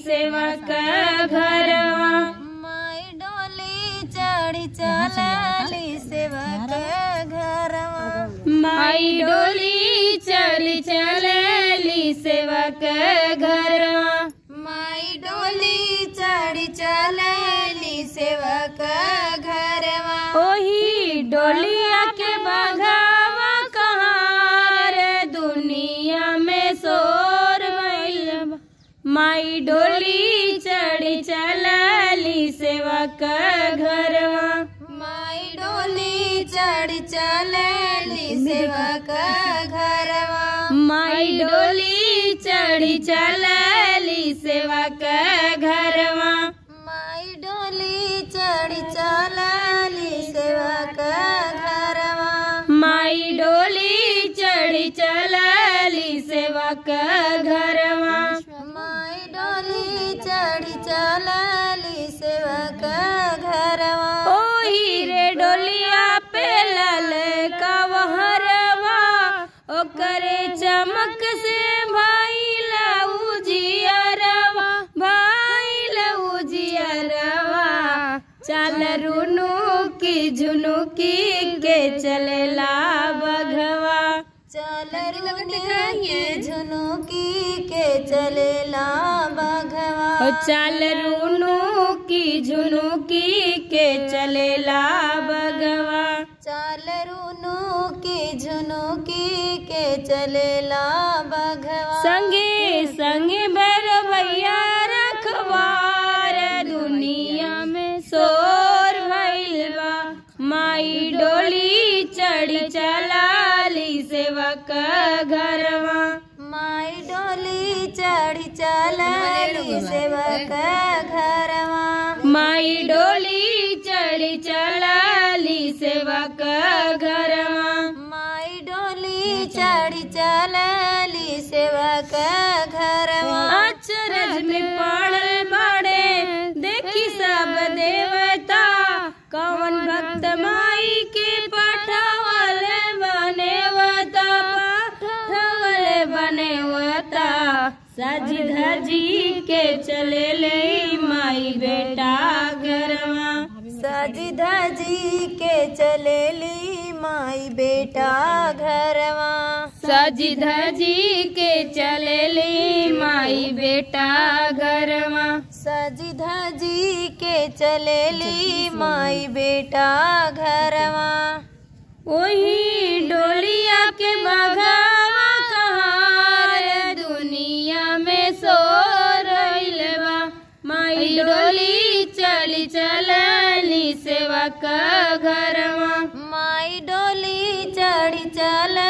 सेवा का घरवा माई डोली चढ़ी चलली सेवा के घरवा माई डोली चली चलली सेवा का घरवा माई डोली चढ़ी चलली सेवा के घरवा ओही डोलिया के बघावा कहाँ रे दुनिया में शोर भइल बा। माई डोली चढ़ी चलली सेवा का घरवा माई डोली चढ़ी चलली सेवा के घरवा माई डोली चढ़ी चलली सेवा का घरवा माई डोली चढ़ी चलली सेवा के घरवा माई डोली चढ़ी चलली सेवा का घरवा माई डोली चढ़ी चलली सेवा के घरवा ओही रे डोलिया पे लाल कवहरवा ओकरे चमक से भाई लऊ जियरवा भाई लऊ जियरवा चल रुनु की झुनुकी के चलेला बघवा चल के झुनुकी के चलेला बघवा ओ चल रुनु की झुनुकी के चलेला बघवा चल रुनु की झुनुकी के चलेला बघवा संगे संगे भैया रखवार दुनिया में शोर भइल बा माई डोली चढ़ी चलाली सेवा का घरवा माई डोली चढ़ी चलली सेवा के घरवा माई डोली चढ़ी चलाली सेवा का घरवा माई डोली चढ़ी चलली सेवा के घरवा अचरज में पड़ल बाड़े देखी सब देवता कौन भक्त माई के पठावल बनेवता पठावल बनेवता सज धजी के चले ले माई बेटा घरवा सजी धजी के चलेली माई बेटा घरवा सजी धजी के चले ले माई बेटा घरवा सजी धजी के चलेली माई बेटा घरवा वही डोलिया के बघावा कहाँ रे दुनिया में सो रइल बा माई डोली चली चलली सेवा का घरवा माई डोली चढ़ी चल